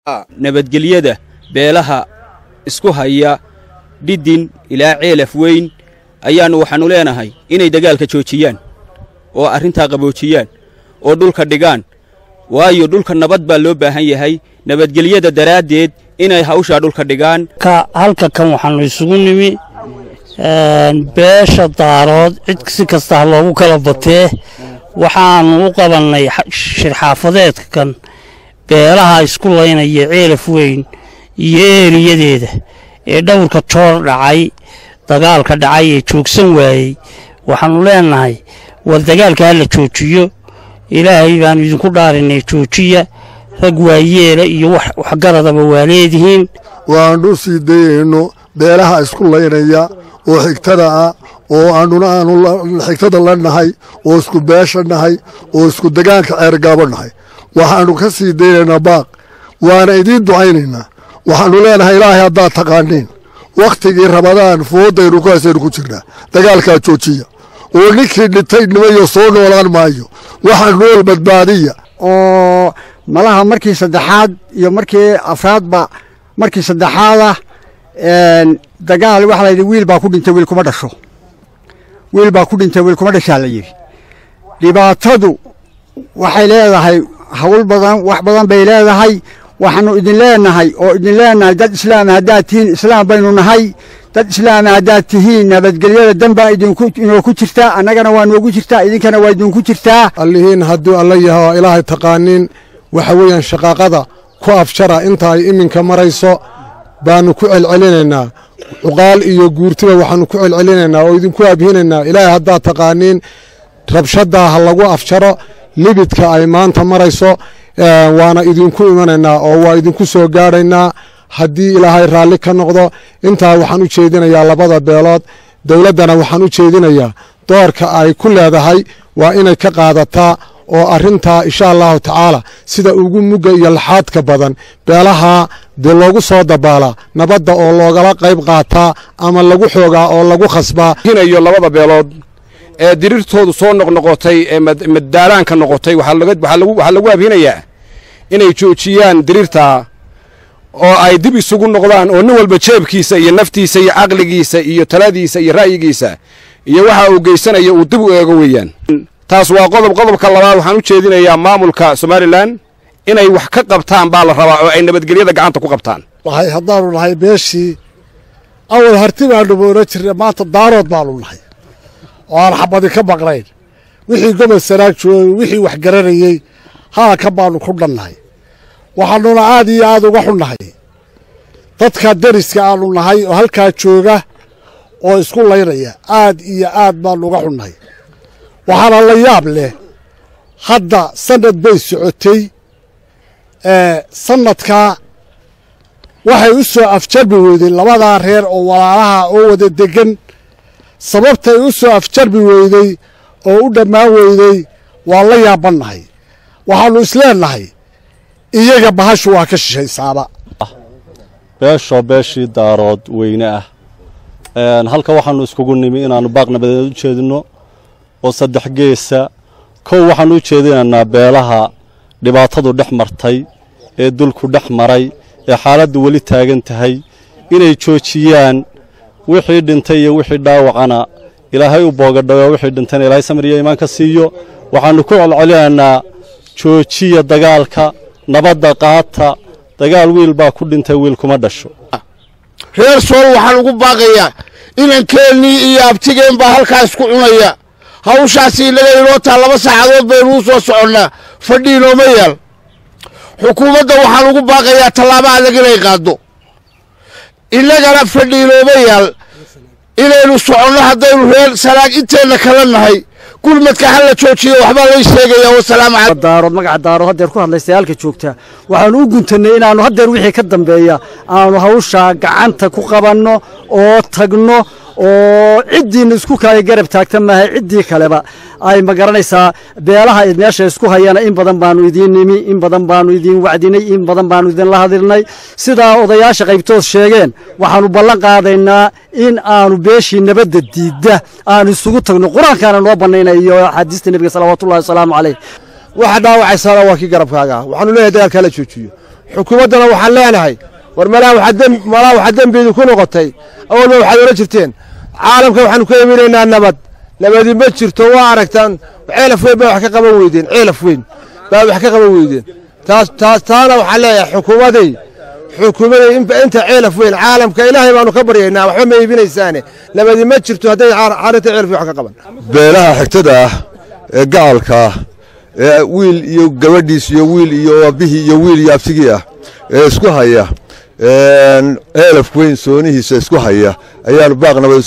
nabadgelyada beelaha isku haya dhidin ilaa ceelaf weyn ayaannu waxaannu leenahay inay dagaalka joojiyaan oo arrintaa qaboojiyaan oo dhulka dhigaan waayo dhulka nabad baa loo baahan yahay nabadgelyada daraaddeed inay hawshaa dhulka dhigaan halka kan waxaannu isugu nimi beesha daarood cid si kasta ha loogu kala batee waxaannu u qabannay shirxaafadeedkan beelaha isku laynaya ceelaf weyn iyo eeriyadeeda ee dhowrka joor dhacay dagaalka dhacay ee joogsan waayey waxaannu leennahay war dagaalka ha la joojiyo ilaahay baannu idinku dhaarinay joojiya rag waayeela iyo waxgaradaba waa leedihiin waannu sii dayayno beelaha isku laynaya oo xigtada ah oo aannuna aanu xigtada la nahay oo isku beesha nahay oo isku degaanka ceergaabo nahay waxaannu ka sii daynaynaa baaq waana idiin ducaynaynaa waxaannu leenahay ilaahay haddaad taqaaniin wakhtigii rabadaan foodaynu ku haysaynu ku jirnaa dagaalkaa joojiya oo ninkii dhintay nimayo soo noolaan maayo waxa nool badbaadiya oo malaha markii saddexaad iyo markii afraadba markii saddexaadah dagaal waxaa la yidhi wiil baa ku dhintay wiil kuma dhasho wiil baa ku dhintay wiil kuma dhashaa la yidhi dhibaatadu waxay leedahay hawl badan wax badan bay leedahay waxaannu idin leenahay oo idin leenahay dad islaama haddaad tihiin islaam baynu nahay dad islaama haddaad tihiin nabadgelyada danbaa idinoo ku jirtaa annagana waa noogu jirtaa idinkana waa idinku jirtaa allihiin hadduu alla yaho ilaahay taqaaniin waxa weeyaan shaqaaqada ku afjara inta ay iminka marayso baannu ku celcelinaynaa cuqaal iyo guurtiba waxaannu ku celcelinaynaa oo idinku abhinaynaa ilaahay haddaad taqaaniin rabshaddaa ha lagu afjaro libidka ay maanta marayso waana idinku imanaynaa oo waa idinku soo gaadhaynaa haddii ilaahay raalli ka noqdo intaa waxaan u jeedinayaa labada beelood dowladdana waxaan u jeedinayaa doorka ay ku leedahay waa inay ka qaadataa oo arrintaa insha allahu tacaala sida ugu mugga iyo laxaadka badan beelaha dee loogu soo dabaalaa nabadda oo loogala qayb qaataa ama lagu xoogaa oo lagu khasbaa hinayo labada beelood ee dirirtoodu soo noqnoqotay ee maddaalaanka noqotay waxaa lagu abhinayaa inay joojiyaan dirirtaa oo ay dib isugu noqdaan oo nin walba jeebkiisa iyo naftiisa iyo caqligiisa iyo taladiisa iyo ra'yigiisa iyo waxa uu geysanaya uu dib u eego weeyaan taas waa qodob qodobka labaad waxaan u jeedinayaa maamulka somalilan inay wax ka qabtaan baa la rabaa oo ay nabadgelyada gacanta ku qabtaan waxay haddaannu nahay beeshii awal harti baannu moola jirna maanta daarood baannu nahay oo aan xabadi ka maqnayn wixii gobol sanaag joogay wixii wax garanayey haalkan baannu ku dhannahay waxaannuna aad iyo aad uga xunnahay dadka deriska aannu nahay oo halkaa jooga oo isku laynaya aad iyo aad baannu uga xunnahay waxaana la yaab leh hadda sannad bay socotay sannadkaa waxay u soo afjarbi weyday labadaa reer oo walaalaha oo wada deggan sababtay u soo afjarbi weyday oo u dhammaan weyday waa la yaabannahay waxaannu isleennahay iyaga bahashu waa ka shishaysaaba beeshoo beeshii daarood weyne ah halka waxaannu iskugu nimi inaannu baaq nabadeed u jeedinno oo saddex geesa kow waxaannu u jeedinaynaa beelaha dhibaatadu dhex martay ee dulku dhex maray ee xaaladdu weli taagan tahay inay joojiyaan wixii dhintay iyo wixii dhaawacana ilaahay u boogadhayo wixii dhintayna ilaahay samir iyo iimaan ka siiyo waxaannu ku celcelinaynaa joojiya dagaalka nabadda qaata dagaal wiil baa ku dhintay wiil kuma dhasho reer sool waxaan ugu baaqayaa inankeenii iyo abtigeen baa halkaas ku cunaya hawshaasi inaga inoo taa laba saacadood baynuu soo soconnaa fadhi inooma yaal xukuumadda waxaan ugu baaqayaa tallaabo adag inay qaaddo innagana fadhi inooma yaal inaynu soconno haddaynu reer sanaag inteenna kala nahay gurmadka ha la joojiyo waxbaa lay sheegaya wasalaamu calaykum daarood magaca daarood haddeer ku hadlaysa halka joogta waxaanu u guntannay inaannu haddeer wixii ka dambeeya aanu hawshaa gacanta ku qabanno oo tagno oo ciddiina isku kale garab taagta maahay ciddii kaleba ay ma garanaysaa beelaha meesha isku hayana in badan baanu idiin nimi in badan baanu idiin wacdinay in badan baanu idinla hadilnay sidaa odayaasha qaybtood sheegeen waxaanu ballan qaadaynaa in aanu beeshii nabadda diidda aanu isugu tagno qur-aankaana noo bannaynay iyo axaadiista nebiga salawaatullahi wasalaamu caleyh waxa dhaawacaysaana waa kii garabkaaga waxaanu leeyahay dagaalkaa la joojiyo xukuumaddana waxaan leenahay war malaa waxaa dembiidi ku noqotay awalba waxaad ola jirteen caalamka waxaanu ka iminaynaa nabad nabadi ma jirto waa aragtaan ceelaf weyn baa wax ka qaban weydeen ceelaf weyn baa wax ka qaban weydeen taas taas taana waxaan leeyahay xukuumaday xukuumaday inta ceelaf weyn caalamka ilaahay baanu ka baryaynaa waxba ma iibinaysaane nabadi ma jirto hadday arrinta ceelaf wax ka qaban beelaha xigtada ah ee gacalka ah ee wiil iyo gabadhiis iyo wiil iyo aabihii iyo wiil iyo abtigii ah ee isku haya ceelaf weyn soonihiisa isku haya ayaanu baaq nabad